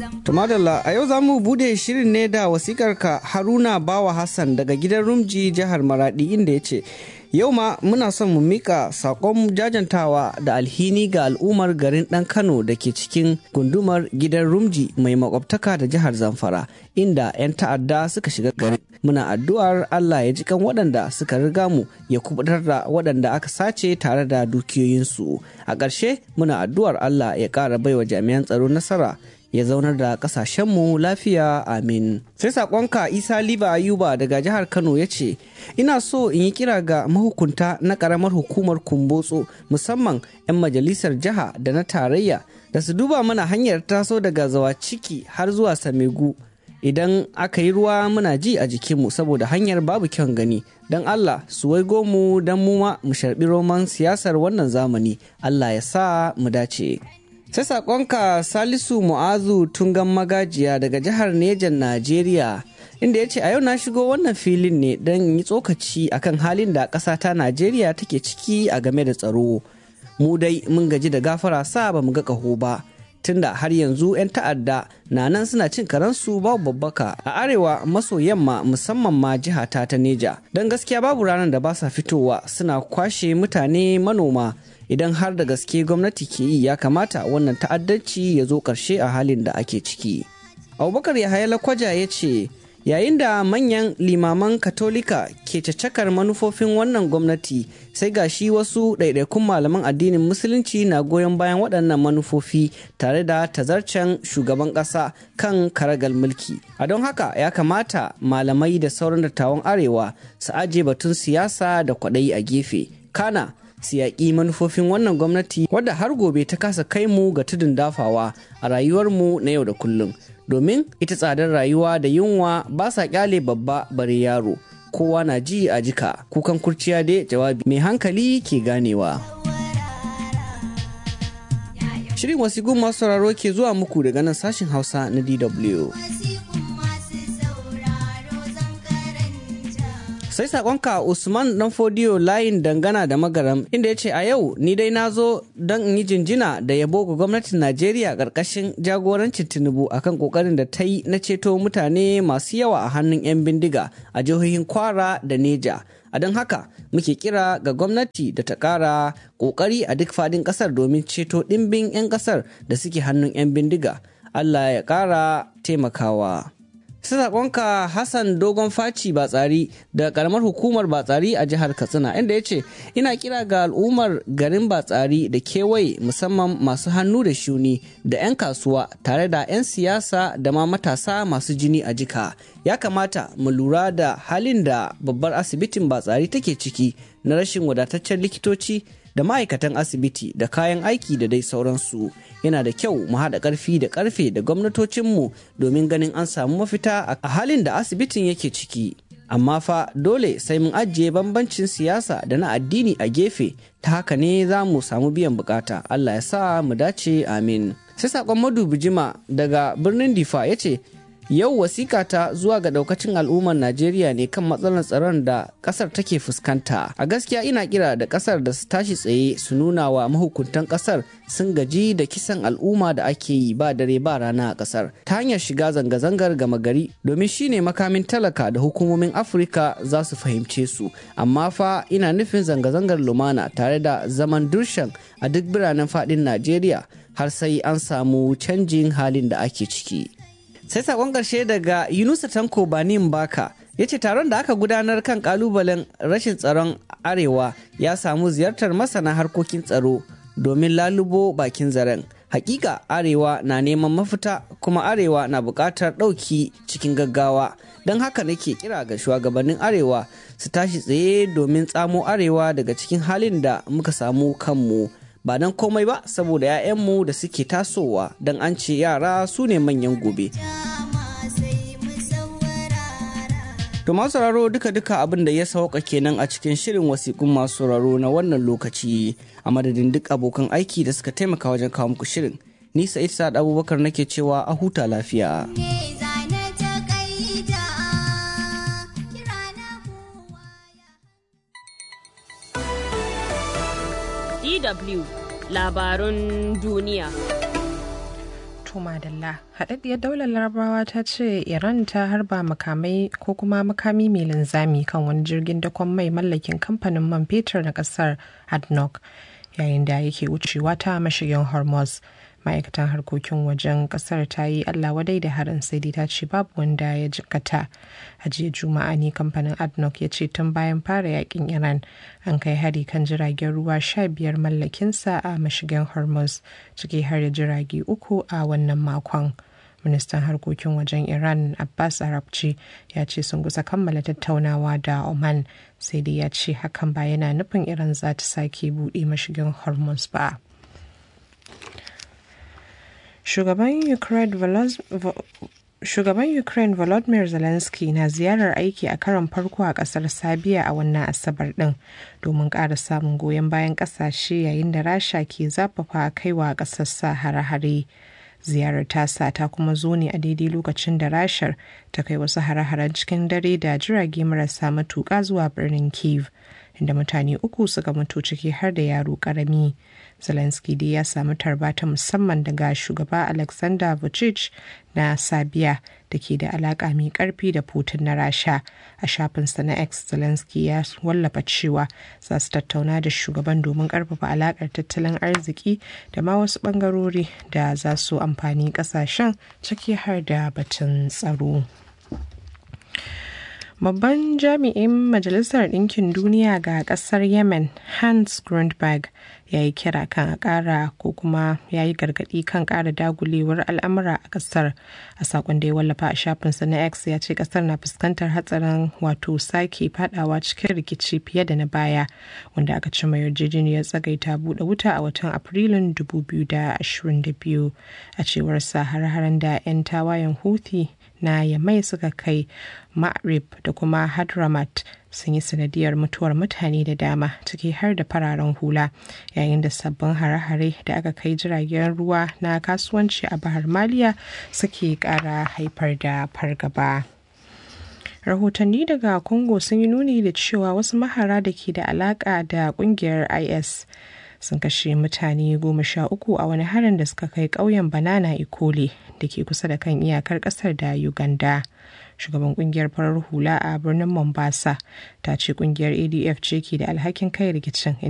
Tumadalla a yau za mu bude shirin ne da wasikarka Haruna Bawa Hassan daga gidan Rumji jihar Maradi inda ya ce yau ma muna son mu mika sakon jajantawa da alhini ga al'ummar garin ɗan Kano da ke cikin gundumar gidan Rumji mai makwabtaka da jihar Zamfara inda 'yan ta'adda suka shiga garin. Muna addu'ar Allah ya ji kan waɗanda suka riga mu ya kubutar da waɗanda aka sace tare da dukiyoyinsu. A ƙarshe muna addu'ar Allah ya ƙara baiwa jami'an tsaro nasara ya zaunar da kasashenmu lafiya amin sai sakonka isa liba ayuba daga jihar kano ya ce ina so in yi kira ga mahukunta na karamar hukumar kumbotso musamman 'yan majalisar jiha da na tarayya da su duba mana hanyar taso daga zawa ciki har zuwa samegu idan aka yi ruwa muna ji a jikinmu saboda hanyar babu kyan gani don allah su waigo mu don mu ma mu sharbi roman siyasar wannan zamani allah ya sa mu dace sai sakonka salisu mu'azu tungan magajiya daga jihar nejan najeriya inda ya ce a yau na shigo wannan filin ne don yi tsokaci akan halin da ƙasa ta najeriya take ciki a game da tsaro mu dai mun gaji da gafara sa ba mu ga ƙaho ba tunda har yanzu 'yan ta'adda na nan suna cin karansu babu babbaka a arewa maso yamma musamman ma jiha ta ta neja don gaskiya babu ranar da ba sa fitowa suna kwashe mutane manoma idan har da gaske gwamnati ke yi ya kamata wannan ta'addanci ya zo ƙarshe a halin da ake ciki abubakar yahaya lakwaja ya ce yayin da manyan limaman katolika ke cacakar manufofin wannan gwamnati sai ga shi wasu ɗaiɗaikun malaman addinin musulunci na goyon bayan waɗannan manufofi tare da tazarcen shugaban ƙasa kan karagal mulki a don haka ya kamata malamai da sauran dattawan arewa su aje batun siyasa da kwaɗayi a gefe kana su yaƙi manufofin wannan gwamnati wadda har gobe ta kasa kai mu ga tudun dafawa a rayuwarmu na yau da kullum domin ita tsadar rayuwa da yunwa ba sa kyale babba bare yaro kowa na ji a jika kukan kurciya dai jawabi mai hankali ke ganewa shirin wasigun masu sauraro ke zuwa muku daga nan sashin hausa na dw sai sakonka usman dan fodiyo layin dangana da magaram inda ya ce a yau ni dai na zo don in yi jinjina da yabo ga gwamnatin najeriya karkashin jagorancin tinubu akan kokarin da ta yi na ceto mutane masu yawa a hannun 'yan bindiga a jihohin kwara da neja a don haka muke kira ga gwamnati da ta kara kokari a duk fadin kasar domin ceto dimbin 'yan kasar da suke hannun 'yan bindiga allah ya kara taimakawa sai sakonka hassan dogon faci batsari da karamar hukumar batsari a jihar katsina inda ya ce ina kira ga al'ummar garin batsari da kewaye musamman masu hannu da shuni da 'yan kasuwa tare da 'yan siyasa da ma matasa masu jini a jika ya kamata mu lura da halin da babbar asibitin batsari take ciki na rashin wadataccen likitoci da ma'aikatan asibiti da kayan aiki da dai sauransu yana da kyau mu haɗa ƙarfi da ƙarfe da gwamnatocinmu domin ganin an samu mafita a halin da asibitin yake ciki amma fa dole sai mun ajiye bambancin siyasa da na addini a gefe ta haka ne za mu samu biyan bukata allah ya sa mu dace amin sai saƙon madubi jima daga birnin difa ya ce yau wasika ta zuwa ga daukacin al'ummar najeriya ne kan matsalar tsaron da kasar take fuskanta a gaskiya ina kira da kasar da su tashi tsaye su nuna wa mahukuntan kasar sun gaji da kisan al'umma da ake yi ba dare ba rana a kasar ta hanyar shiga zanga-zangar gama gari domin shine makamin talaka da hukumomin afirka za su fahimce su amma fa ina nufin zanga-zangar lumana tare da zaman durshan a duk biranen fadin najeriya har sai an samu canjin halin da ake ciki sai sakon ƙarshe daga yunusa tanko banin baka ya ce taron da aka gudanar kan kalubalen rashin tsaron arewa ya samu ziyartar masana harkokin tsaro domin lalubo bakin zaren hakika arewa na neman mafita kuma arewa na buƙatar ɗauki cikin gaggawa don haka nake kira ga shugabannin arewa su tashi tsaye domin tsamo arewa daga cikin halin da muka samu kanmu ba don komai ba saboda 'ya'yanmu da suke tasowa don an ce yara su ne manyan gobe. To masu sauraro duka-duka abin da ya sauka kenan a cikin shirin wasiƙun masu sauraro na wannan lokaci a madadin duk abokan aiki da suka taimaka wajen kawo muku shirin. Ni Sa'id Sa'ad Abubakar nake cewa a huta lafiya. DW labarun duniya. To madalla, haɗaɗɗiyar daular larabawa ta ce Iran ta harba makamai ko kuma makami mai linzami kan wani jirgin dakon mai mallakin kamfanin man fetur na ƙasar ADNOC yayin da yake wucewa ta mashigin Hormuz. Ma'aikatan harkokin wajen ƙasar ta yi Allah wadai da harin sai dai ta ce babu wanda ya jikkata. A jiya Juma'a ne kamfanin ADNOC ya ce tun bayan fara yakin Iran an kai hari kan jiragen ruwa sha biyar mallakinsa a mashigin Hormuz ciki har da jirage uku a wannan makon. ministan harkokin wajen iran abbas arabci ya ce sun kusa kammala tattaunawa da oman sai dai ya ce hakan ba yana nufin iran za ta sake buɗe mashigin hormuz ba shugaban ukraine Shugaban Ukraine Volodymyr Zelensky na ziyarar aiki a karon farko a kasar Sabiya a wannan Asabar din domin ƙara samun goyon bayan ƙasashe yayin da Rasha ke zafafa kaiwa ƙasar sa hare-hare. ziyarar tasa ta kuma zo ne a daidai lokacin da rashar ta kai wasu hare-haren cikin dare da jirage marasa matuƙa zuwa birnin kiev inda mutane uku suka mutu ciki har da yaro karami zelensky dai ya samu tarba ta musamman daga shugaba alexander vucic na sabiya da ke da alaƙa mai ƙarfi da putin na rasha a shafinsa na x zelensky ya wallafa cewa za su tattauna da shugaban domin ƙarfafa alaƙar tattalin arziki da ma wasu ɓangarori da za su amfani ƙasashen ciki har da batun tsaro. Babban jami'in Majalisar Ɗinkin Duniya ga ƙasar Yemen, Hans Grundberg, ya yi kira kan a ƙara ko kuma ya yi gargaɗi kan ƙara dagulewar al'amura a ƙasar. A saƙon da ya wallafa a shafinsa na X ya ce ƙasar na fuskantar hatsarin wato sake fadawa cikin rikici fiye da na baya, wanda aka cima yarjejeniyar tsagaita buɗe wuta a watan Afrilun 2022. A cewar sa har-haren da 'yan tawayen Houthi na Yamai suka kai Ma'rib da kuma Hadramat sun yi sanadiyar mutuwar mutane da dama ciki har da fararen hula yayin da sabbin hare-hare da aka kai jiragen ruwa na kasuwanci a bahar maliya suke kara haifar da fargaba. rahotanni daga congo sun yi nuni da cewa wasu mahara da ke da alaka da kungiyar is sun kashe mutane goma sha uku a wani harin da suka kai ƙauyen banana ikole da ke kusa da kan iyakar ƙasar da uganda shugaban kungiyar farar hula a birnin mombasa ta ce kungiyar adf ce ke da alhakin kai rikicin